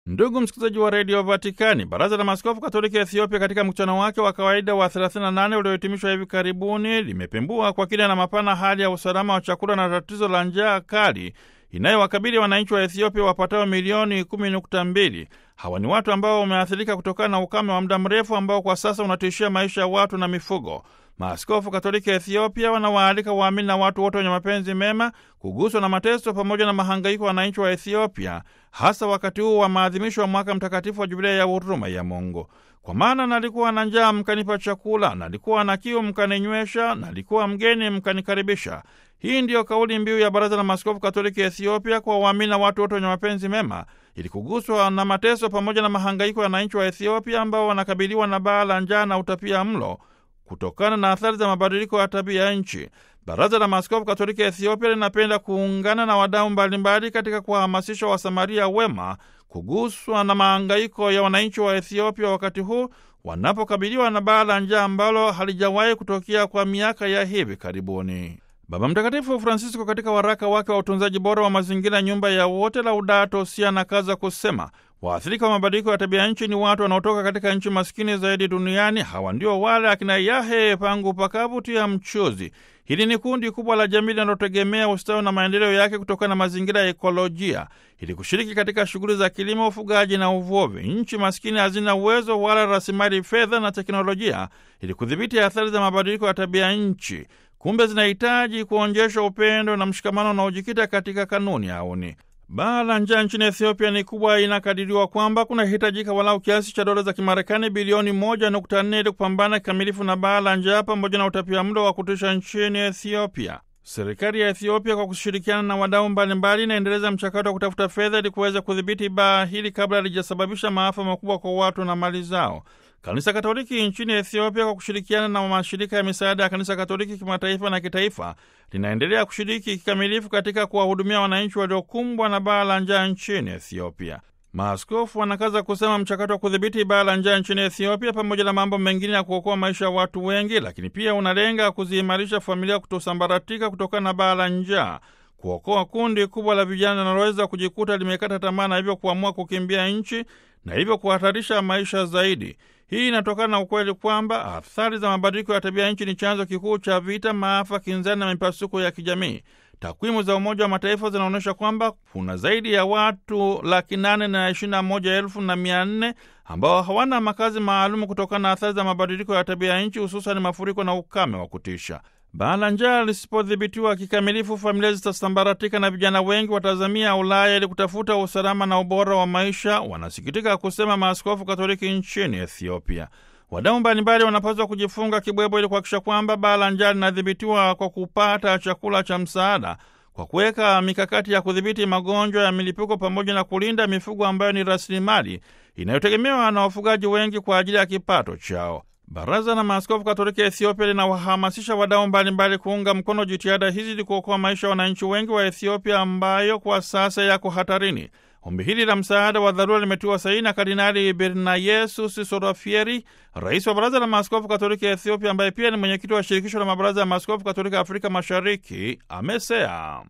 Ndugu msikilizaji wa redio Vatikani, baraza la maaskofu katoliki ya Ethiopia katika mkutano wake wa kawaida wa 38 uliohitimishwa hivi karibuni limepembua kwa kina na mapana hali ya usalama wa chakula na tatizo la njaa kali inayowakabili wananchi wa Ethiopia wapatao milioni 10.2. Hawa ni watu ambao wameathirika kutokana na ukame wa muda mrefu ambao kwa sasa unatishia maisha ya watu na mifugo. Maaskofu Katoliki ya Ethiopia wanawaalika waamini na watu wote wenye mapenzi mema kuguswa na mateso pamoja na mahangaiko ya wananchi wa Ethiopia, hasa wakati huu wa maadhimisho wa mwaka mtakatifu wa Jubilei ya huruma ya Mungu. Kwa maana nalikuwa na njaa mkanipa chakula, nalikuwa na kiu mkaninywesha, nalikuwa mgeni mkanikaribisha. Hii ndiyo kauli mbiu ya Baraza la Maaskofu Katoliki ya Ethiopia kwa waamini na watu wote wenye mapenzi mema, ili kuguswa na mateso pamoja na mahangaiko ya wananchi wa Ethiopia ambao wanakabiliwa na baa la njaa na utapia mlo kutokana na athari za mabadiliko ya tabia ya nchi. Baraza la Maaskofu Katoliki ya Ethiopia linapenda kuungana na wadau mbalimbali katika kuwahamasisha Wasamaria wema kuguswa na mahangaiko ya wananchi wa Ethiopia wakati huu wanapokabiliwa na baa la njaa ambalo halijawahi kutokea kwa miaka ya hivi karibuni. Baba Mtakatifu Francisco katika waraka wake wa utunzaji bora wa mazingira, nyumba ya wote, Laudato Si, anakaza kusema waathirika wa mabadiliko ya tabia nchi ni watu wanaotoka katika nchi maskini zaidi duniani. Hawa ndio wale akina Yahe pangu pakavu tia mchuzi. Hili ni kundi kubwa la jamii linalotegemea ustawi na maendeleo yake kutokana na mazingira ya ekolojia, ili kushiriki katika shughuli za kilimo, ufugaji na uvuvi. Nchi maskini hazina uwezo wala rasilimali fedha na teknolojia ili kudhibiti athari za mabadiliko ya tabia nchi. Kumbe zinahitaji kuonjeshwa upendo na mshikamano unaojikita katika kanuni auni. Baa la njaa nchini Ethiopia ni kubwa. Inakadiriwa kwamba kunahitajika walau kiasi cha dola za Kimarekani bilioni moja nukta nne ili kupambana kikamilifu na baa la njaa pamoja na utapia mlo wa kutisha nchini Ethiopia. Serikali ya Ethiopia kwa kushirikiana na wadau mbalimbali inaendeleza mchakato wa kutafuta fedha ili kuweza kudhibiti baa hili kabla halijasababisha maafa makubwa kwa watu na mali zao. Kanisa Katoliki nchini Ethiopia kwa kushirikiana na mashirika ya misaada ya Kanisa Katoliki kimataifa na kitaifa linaendelea kushiriki kikamilifu katika kuwahudumia wananchi waliokumbwa na baa la njaa nchini Ethiopia. Maaskofu wanakaza kusema mchakato wa kudhibiti baa la njaa nchini Ethiopia, pamoja na mambo mengine ya kuokoa maisha ya watu wengi, lakini pia unalenga kuziimarisha familia kutosambaratika kutokana na baa la njaa, kuokoa kundi kubwa la vijana linaloweza kujikuta limekata tamaa na hivyo kuamua kukimbia nchi na hivyo kuhatarisha maisha zaidi. Hii inatokana na ukweli kwamba athari za mabadiliko ya tabia nchi ni chanzo kikuu cha vita, maafa, kinzani na mipasuko ya kijamii. Takwimu za Umoja wa Mataifa zinaonyesha kwamba kuna zaidi ya watu laki nane na ishirini na moja elfu na mia nne ambao hawana makazi maalumu kutokana na athari za mabadiliko ya tabia ya nchi, hususan mafuriko na ukame wa kutisha. Baa la njaa lisipodhibitiwa kikamilifu, familia zitasambaratika na vijana wengi watazamia Ulaya ili kutafuta usalama na ubora wa maisha, wanasikitika kusema maaskofu Katoliki nchini Ethiopia. Wadau mbalimbali wanapaswa kujifunga kibwebwe ili kuhakikisha kwamba baa la njaa linadhibitiwa kwa kupata chakula cha msaada, kwa kuweka mikakati ya kudhibiti magonjwa ya milipuko, pamoja na kulinda mifugo ambayo ni rasilimali inayotegemewa na wafugaji wengi kwa ajili ya kipato chao. Baraza la Maaskofu Katoliki ya Ethiopia linawahamasisha wadau mbalimbali kuunga mkono jitihada hizi ili kuokoa maisha ya wananchi wengi wa Ethiopia ambayo kwa sasa yako hatarini. Ombi hili la msaada wa dharura limetiwa saini na Kardinali Bernayesus Sorafieri, rais wa Baraza la Maaskofu Katoliki ya Ethiopia, ambaye pia ni mwenyekiti wa Shirikisho la Mabaraza ya Maaskofu Katoliki Afrika Mashariki, amesea